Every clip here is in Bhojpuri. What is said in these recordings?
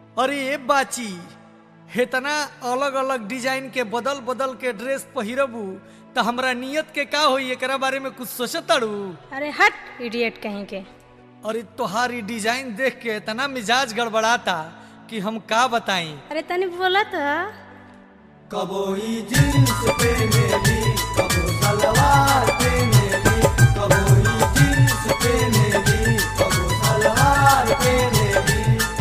अरे ए बाची हेतना अलग अलग डिजाइन के बदल बदल के ड्रेस पहिरबू त हमरा नियत के का होई एकरा बारे में कुछ सोचताड़ू अरे हट इडियट कहीं के अरे तोहार ई डिजाइन देख के इतना मिजाज गड़बड़ाता कि हम का बताई अरे तनी बोला तो कबो ई जींस पहनेली कबो सलवार पहनेली कबो ई जींस पहनेली कबो सलवार पहनेली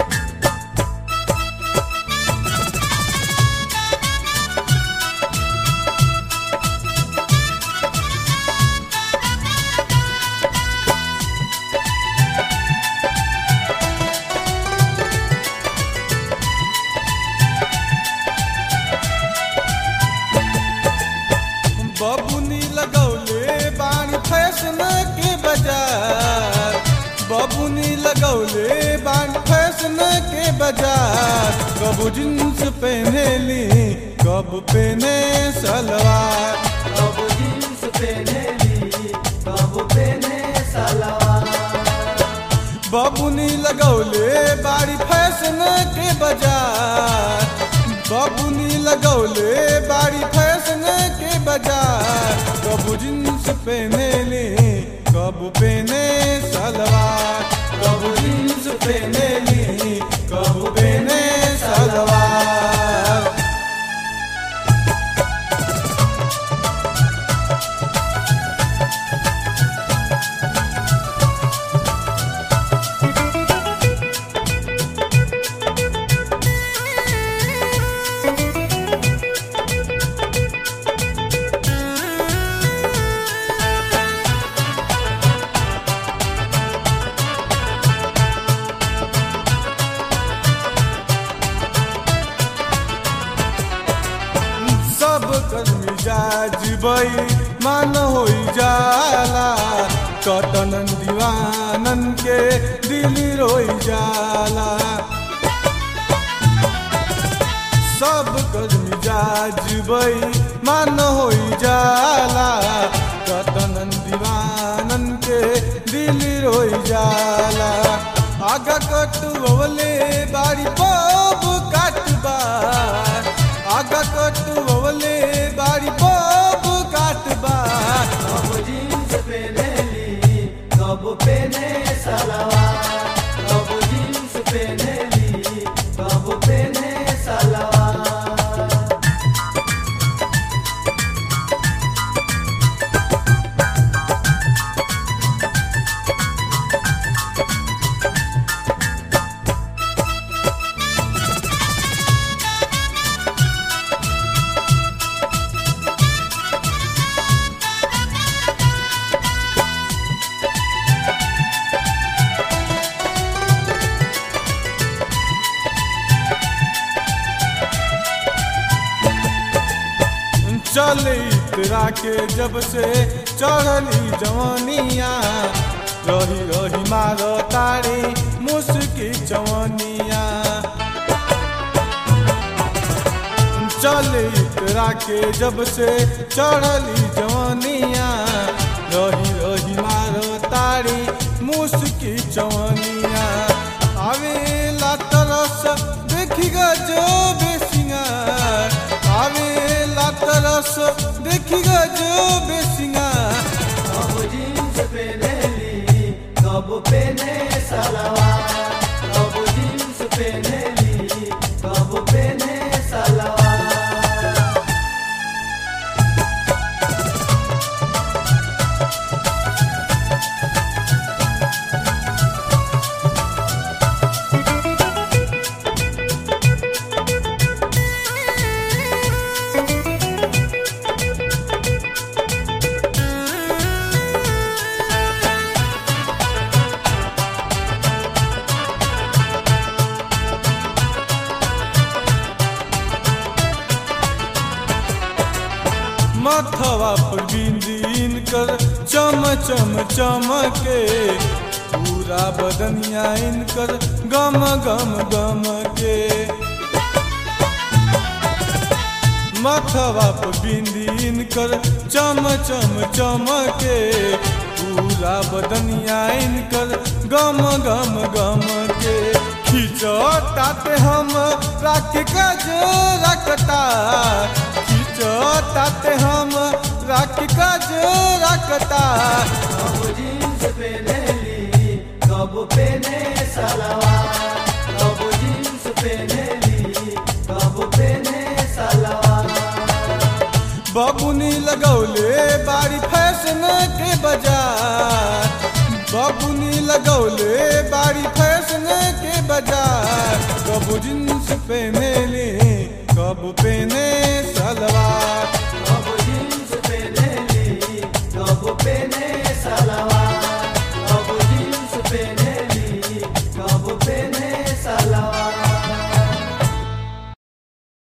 बबुनी लगौले बाणी फैशन के बाजार बबुनी लगौले बाणी फैशन के बाजार कब जींस पहनेली कब पहने सलवार कब जींस पहनेली कब पहने सलवार बबुनी लगौले बाड़ी फैशन के बाजार बबुनी लगौले बाड़ी फैशन के बाजार कब जींस पहनेली कब पहने सलवार कब जींस पहनेली कब पहने सलवार सब कर मिजाज बई मान होई जाला कटन दीवानन के दिल रोई जाला सब कर मिजाज बई मान होई जाला कटन दीवानन के दिल रोई जाला आगा कटुवले बाड़ी पब काटबार आगा कटुवले बाड़ी पब काटबार कब जींस पहनेली कब पहने सलवार कब जींस पहनेली कब पहने सलवार चल इतरा के जब से चढ़ली जवानिया रही रही मार तारी मुस्की जवानिया चल इतरा के जब से चढ़ली जवानिया रही रही मार तारी मुस्की जवानिया आवेला तरस देखी जो बेसिंगार आवेला तरस देखी जो बेसिंगार कब जींस पहनेली कब पहने सलवार कब जींस पहनेली कब पहने सलवार मथवा पर बिंदीन कर चम चम चमके पूरा बदनिया इनकर गम गम गम के मथवा पर बिंदीन कर चम चम चमके पूरा बदनिया इनकर गम गम गम के खिचड़ ताते हम राख कज रखता खींचो ताते हम राख कज रखता कब जींस पहनेली कब पहने सलवार कब जींस पहनेली कब पहने सलवार बबुनी लगौले बारी फैशन के बाजार बबुनी लगौले बारी फैशन के बाजार कब जींस पहने ले कब पहने सलवार